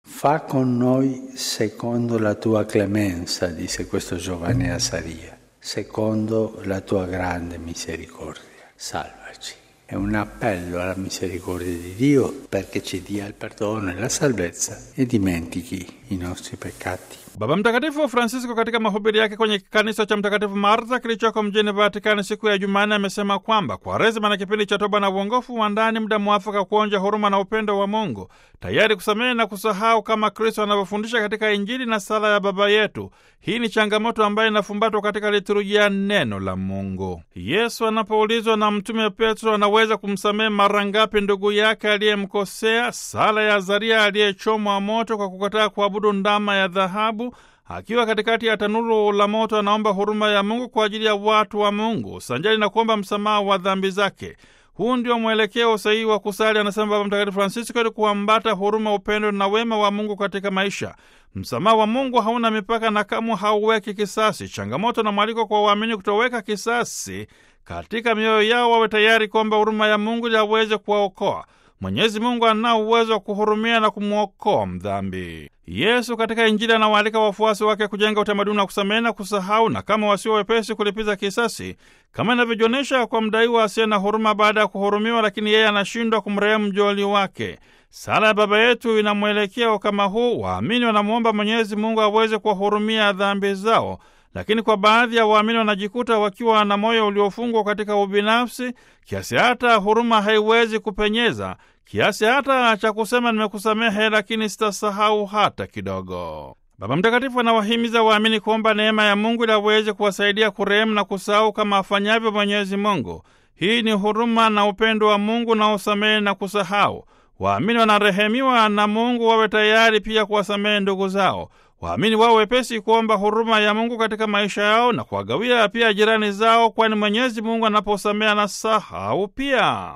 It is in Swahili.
Fa con noi secondo la tua clemenza, disse questo giovane a Saria, secondo la tua grande misericordia. Salvaci. È un appello alla misericordia di Dio perché ci dia il perdono e la salvezza e dimentichi i nostri peccati. Baba Mtakatifu Francisco katika mahubiri yake kwenye kanisa cha Mtakatifu Martha kilichoko mjini Vatikani siku ya Jumanne amesema kwamba Kwaresima na kipindi cha toba na uongofu wa ndani, muda mwafaka kuonja huruma na upendo wa Mungu, tayari kusamehe na kusahau kama Kristo anavyofundisha katika Injili na sala ya Baba yetu. Hii ni changamoto ambayo inafumbatwa katika liturujia neno la Mungu. Yesu anapoulizwa na Mtume Petro anaweza kumsamehe mara ngapi ndugu yake aliyemkosea, sala ya Azaria aliyechomwa moto kwa kukataa kuabudu ndama ya dhahabu akiwa katikati ya tanuru la moto anaomba huruma ya Mungu kwa ajili ya watu wa Mungu sanjali na kuomba msamaha wa dhambi zake. Huu ndio mwelekeo sahihi wa kusali, anasema Baba Mtakatifu Francisco, ili kuambata huruma, upendo na wema wa Mungu katika maisha. Msamaha wa Mungu hauna mipaka na kamwe hauweki kisasi. Changamoto na mwaliko kwa waamini kutoweka kisasi katika mioyo yao, wawe tayari kuomba huruma ya Mungu ili aweze kuwaokoa. Mwenyezi Mungu anao uwezo wa kuhurumia na kumwokoa mdhambi. Yesu katika Injili anawaalika wafuasi wake kujenga utamaduni wa kusamehe na kusahau, na kama wasio wepesi kulipiza kisasi, kama inavyojionyesha kwa mdaiwa asiye na huruma baada ya kuhurumiwa, lakini yeye anashindwa kumrehemu mjoli wake. Sala ya Baba yetu ina mwelekeo kama huu. Waamini wanamwomba Mwenyezi Mungu aweze kuwahurumia dhambi zao lakini kwa baadhi ya waamini wanajikuta wakiwa na moyo uliofungwa katika ubinafsi kiasi hata huruma haiwezi kupenyeza, kiasi hata cha kusema nimekusamehe, lakini sitasahau hata kidogo. Baba Mtakatifu anawahimiza waamini kuomba neema ya Mungu ili aweze kuwasaidia kurehemu na kusahau kama afanyavyo Mwenyezi Mungu. Hii ni huruma na upendo wa Mungu na usamehe na kusahau. Waamini wanarehemiwa na Mungu wawe tayari pia kuwasamehe ndugu zao. Waamini wao wepesi kuomba huruma ya Mungu katika maisha yao na kuwagawia pia jirani zao, kwani Mwenyezi Mungu anaposamehe anasahau pia.